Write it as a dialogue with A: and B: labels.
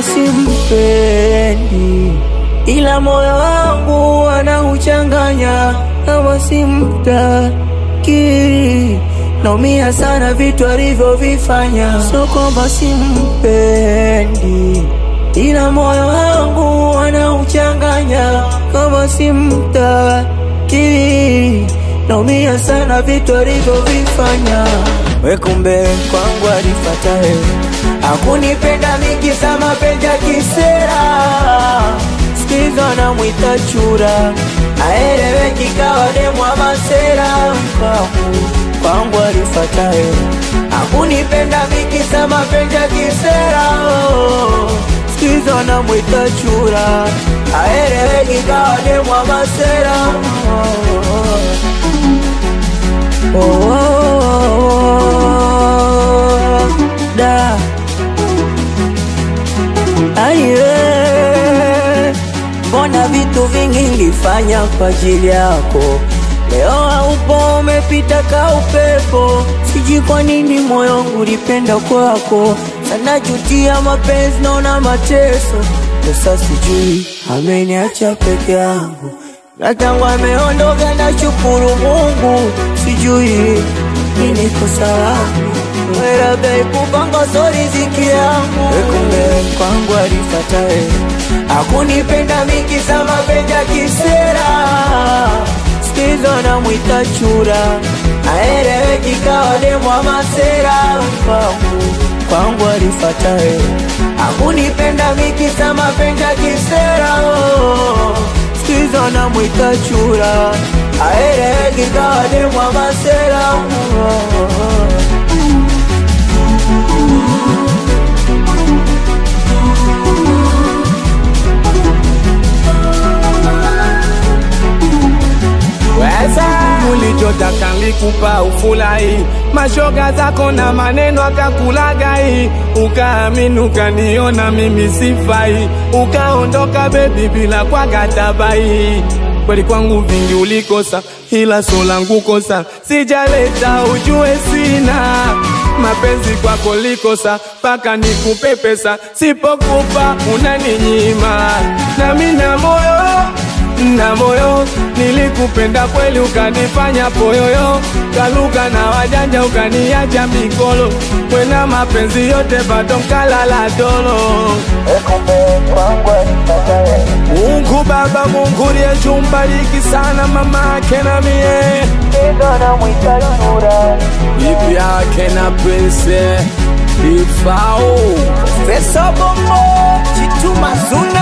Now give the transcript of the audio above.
A: kama simpendi, ila moyo wangu anauchanganya kama simtaki. Naumia sana vitu alivyovifanya, sio kwamba simpendi, ila moyo wangu anauchanganya kama simtaki. Naumia sana vitu alivyovifanya. We kumbe kwangu alifatae, akunipenda mingi za mapenzi ya kisera, sikizo namwita chura, aeleweki kawa demwa masera. Kwangu kwangu alifatae, akunipenda mingi za mapenzi ya kisera, sikizo namwita chura, aeleweki kawa demwa masera. Oh, oh, oh, oh, da aiwe, mbona vitu vingi nilifanya kwa ajili yako, leo haupo, umepita ka upepo. Sijui kwa nini moyo wangu ulipenda kwako sana, jutia mapenzi, naona mateso sasa, sijui ameniacha peke yangu na tangu ameondoka na shukuru Mungu, sijui nini kosa langu, labda ikupanga so riziki yangu. Kumbe kwangu alifatae, akunipenda mingi za mapenzi ya kisera, sikizo namwita chura, aeleweki kawa demwa masera. Kwangu kwangu alifatae, akunipenda mingi za mapenzi ya kisera sikizo namwita chura aeleweki kawa demwa masera
B: Weza ulichotaka nilikupa ufurahi, mashoga zako na maneno akakulagai, ukaamini ukaniona mimi sifai, ukaondoka bebi bila kwa katabai. Kweli kwangu vingi ulikosa, ila so langu kosa sijaleta, ujue sina mapenzi kwako likosa, paka nikupe pesa, sipokupa unaninyima, nami na moyo na moyo nilikupenda kweli, ukanifanya poyoyo, kaluka na wajanja, ukaniacha mikolo, kwena mapenzi yote bado mkalala dolo. Mungu Baba, Mungu liyechumbariki sana mama yake na mie bibi yake na pese ifao
A: Pesa bongo chituma zuna